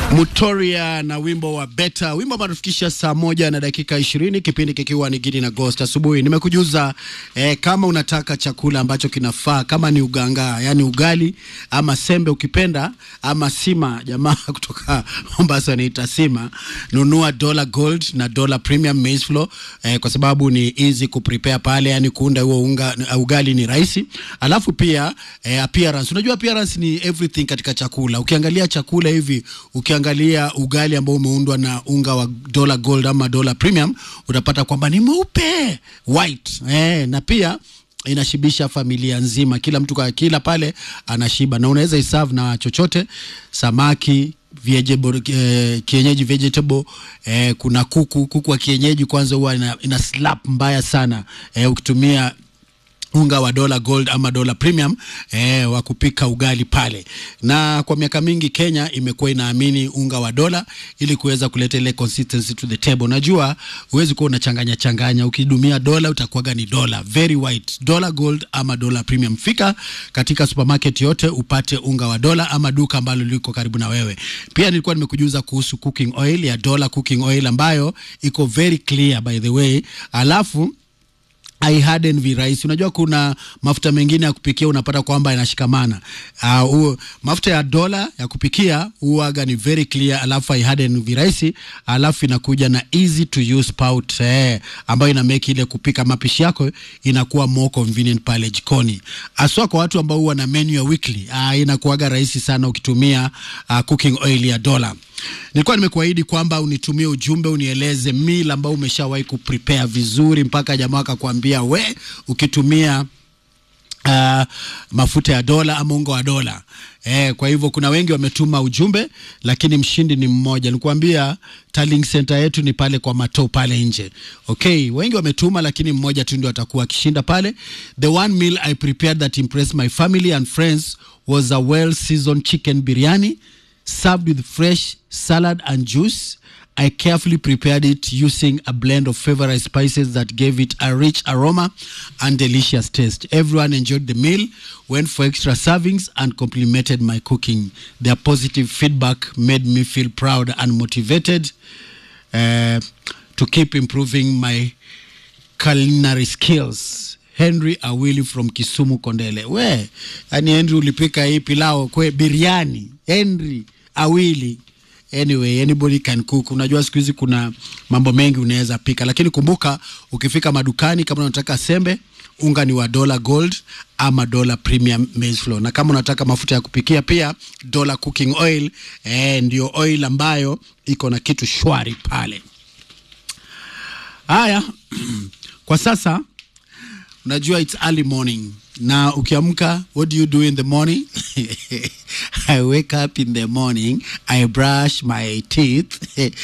Mutoria na wimbo wa Beta, wimbo ambao tufikisha saa moja na dakika ishirini, kipindi kikiwa ni Gidi na Ghost asubuhi. Nimekujuza eh, kama unataka chakula ambacho kinafaa, kama ni uganga, yani ugali ama sembe ukipenda, ama sima, jamaa kutoka Mombasa anaita sima, nunua Dola Gold na Dola Premium Maize Flour eh, kwa sababu ni easy kuprepare pale, yani kuunda huo unga ugali ni rahisi. Alafu pia eh, appearance, unajua appearance ni everything katika chakula. Ukiangalia chakula hivi, ukiangalia ugali ambao umeundwa na unga wa Dola Gold ama Dola Premium, utapata kwamba ni mweupe white eh, na pia inashibisha familia nzima, kila mtu kwa kila pale anashiba, na unaweza iserve na chochote, samaki vegetable, eh, kienyeji vegetable eh, kuna kuku kuku wa kienyeji kwanza huwa ina, ina slap mbaya sana eh, ukitumia unga wa dola gold ama dola premium eh, wa kupika ugali pale. Na kwa miaka mingi Kenya imekuwa inaamini unga wa dola ili kuweza kuleta ile consistency to the table. Najua huwezi kuwa unachanganya changanya, ukidumia dola utakuwaga ni dola very white, dola gold ama dola premium. Fika katika supermarket yote upate unga wa dola ama duka ambalo liko karibu na wewe. Pia nilikuwa nimekujuza kuhusu cooking oil ya dola cooking oil ambayo iko very clear by the way, alafu aiharden virahisi. Unajua kuna mafuta mengine ya kupikia unapata kwamba yanashikamana. Uh, mafuta ya dola ya kupikia huaga ni very clear, alafu aiharden virahisi, alafu inakuja na easy to use spout eh, ambayo ina make ile kupika mapishi yako inakuwa more convenient pale jikoni, aswa kwa watu ambao huwa na menu ya weekly. Uh, inakuaga rahisi sana ukitumia uh, cooking oil ya dola. Nilikuwa nimekuahidi kwamba unitumie ujumbe unieleze meal ambao umeshawahi kuprepare vizuri mpaka jamaa akakwambia we ukitumia uh, mafuta ya dola ama unga wa dola. Eh, kwa hivyo kuna wengi wametuma ujumbe lakini mshindi ni mmoja. Nikuambia tallying center yetu ni pale kwa mato pale nje. Okay, wengi wametuma lakini mmoja tu ndio atakuwa akishinda pale. The one meal I prepared that impressed my family and friends was a well seasoned chicken biryani served with fresh salad and juice. I carefully prepared it using a blend of favorite spices that gave it a rich aroma and delicious taste. Everyone enjoyed the meal, went for extra servings, and complimented my cooking. Their positive feedback made me feel proud and motivated uh, to keep improving my culinary skills. Henry Awili from Kisumu Kondele. We, yani Henry ulipika hii pilao kwe biriani. Henry Awili. Anyway, anybody can cook. Unajua siku hizi kuna mambo mengi unaweza pika, lakini kumbuka ukifika madukani, kama unataka sembe, unga ni wa dola gold ama dola premium maize flour, na kama unataka mafuta ya kupikia pia dola cooking oil eh, ndio oil ambayo iko na kitu shwari pale. Haya, kwa sasa unajua it's early morning na ukiamka what do you do in the morning i wake up in the morning i brush my teeth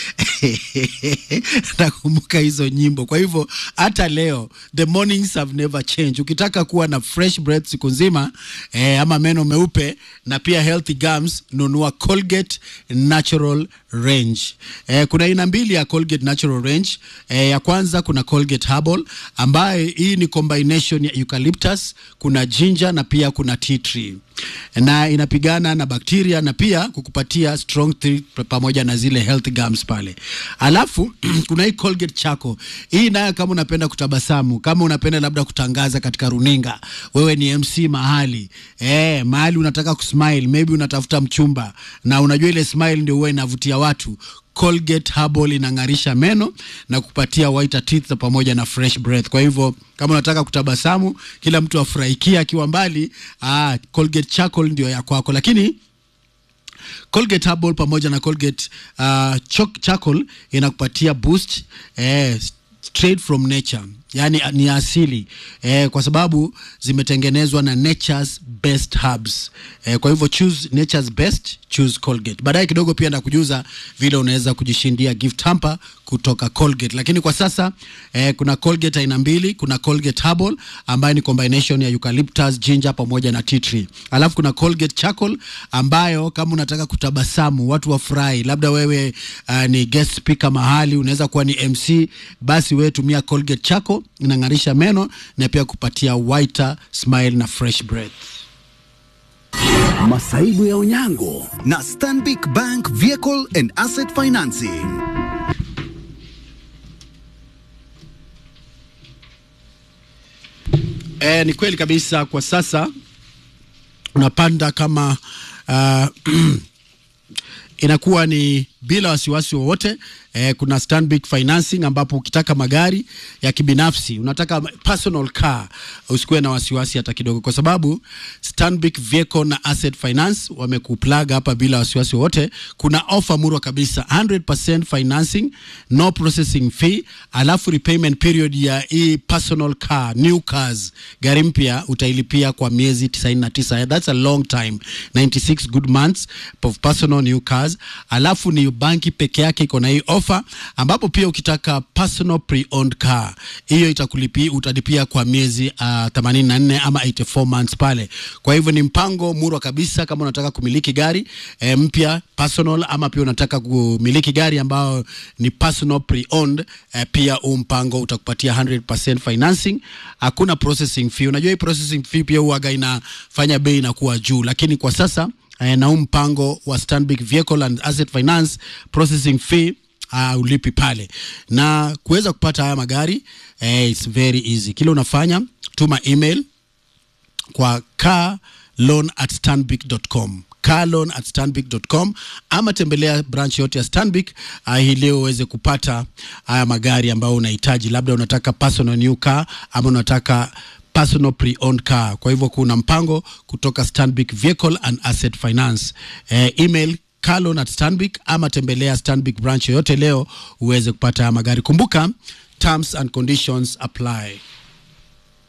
nakumbuka hizo nyimbo kwa hivyo hata leo the mornings have never changed ukitaka kuwa na fresh breath siku nzima eh, ama meno meupe na pia healthy gums nunua colgate natural range eh, kuna aina mbili ya colgate natural range eh, ya kwanza kuna colgate herbal ambayo hii ni combination ya eucalyptus kuna ginger na pia kuna tea tree na inapigana na bakteria na pia kukupatia strong teeth pamoja na zile health gums pale. Alafu kuna hii Colgate Charcoal. Hii nayo kama unapenda kutabasamu, kama unapenda labda kutangaza katika runinga, wewe ni MC mahali eh, mahali unataka kusmile, maybe unatafuta mchumba na unajua ile smile ndio huwa inavutia watu Colgate Herbal inang'arisha meno na kupatia whiter teeth pamoja na fresh breath. Kwa hivyo kama unataka kutabasamu, kila mtu afurahikia akiwa mbali, ah, Colgate Charcoal ndio ya kwako, lakini Colgate Herbal pamoja na Colgate uh, Charcoal inakupatia boost eh, straight from nature yani ni asili eh, kwa sababu zimetengenezwa na nature's best herbs eh, kwa hivyo choose nature's best choose Colgate. Baadaye kidogo pia ndakujuza vile unaweza kujishindia gift hamper kutoka Colgate, lakini kwa sasa eh, kuna Colgate aina mbili. Kuna Colgate Herbal ambayo ni combination ya eucalyptus, ginger pamoja na tea tree, alafu kuna Colgate Charcoal ambayo kama unataka kutabasamu watu wafurahi, labda wewe uh, ni guest speaker mahali, unaweza kuwa ni MC, basi wewe tumia Colgate Charcoal inang'arisha meno na pia kupatia whiter smile na fresh breath. Masaibu ya Onyango. na Stanbic Bank Vehicle and Asset Financing. E, ni kweli kabisa. Kwa sasa unapanda kama uh, inakuwa ni bila wasiwasi wowote. Eh, kuna Stanbic Financing ambapo ukitaka magari ya kibinafsi unataka personal car, usikuwe na wasiwasi hata kidogo, kwa sababu Stanbic Vehicle na Asset Finance wamekuplug hapa bila wasiwasi wowote. Kuna offer murwa kabisa 100% financing, no processing fee, alafu repayment period ya hii personal car, new cars, gari mpya utailipia kwa miezi 99. That's a long time, 96 good months of personal new cars. Alafu ni banki peke yake iko na hii offer, ambapo pia ukitaka personal pre-owned car hiyo itakulipia, utalipia kwa miezi uh, 84 ama 84 months pale. Kwa hivyo ni mpango murwa kabisa kama unataka kumiliki gari eh, mpya personal, ama pia unataka kumiliki gari ambayo ni personal pre-owned eh, pia huu mpango utakupatia 100% financing, hakuna processing fee. Unajua hii processing fee pia huaga inafanya bei inakuwa juu, lakini kwa sasa eh, na huu mpango wa Stanbic Vehicle and Asset Finance processing fee uh, ulipi pale na kuweza kupata haya magari eh, it's very easy. Kile unafanya tuma email kwa carloan at stanbic.com carloan at stanbic.com ama tembelea branch yote ya Stanbic uh, hii leo uweze kupata haya magari ambayo unahitaji, labda unataka personal new car ama unataka personal pre-owned car. Kwa hivyo kuna mpango kutoka Stanbic Vehicle and Asset Finance. Eh, email carloan at stanbic ama tembelea Stanbic branch yoyote leo uweze kupata haya magari. Kumbuka terms and conditions apply.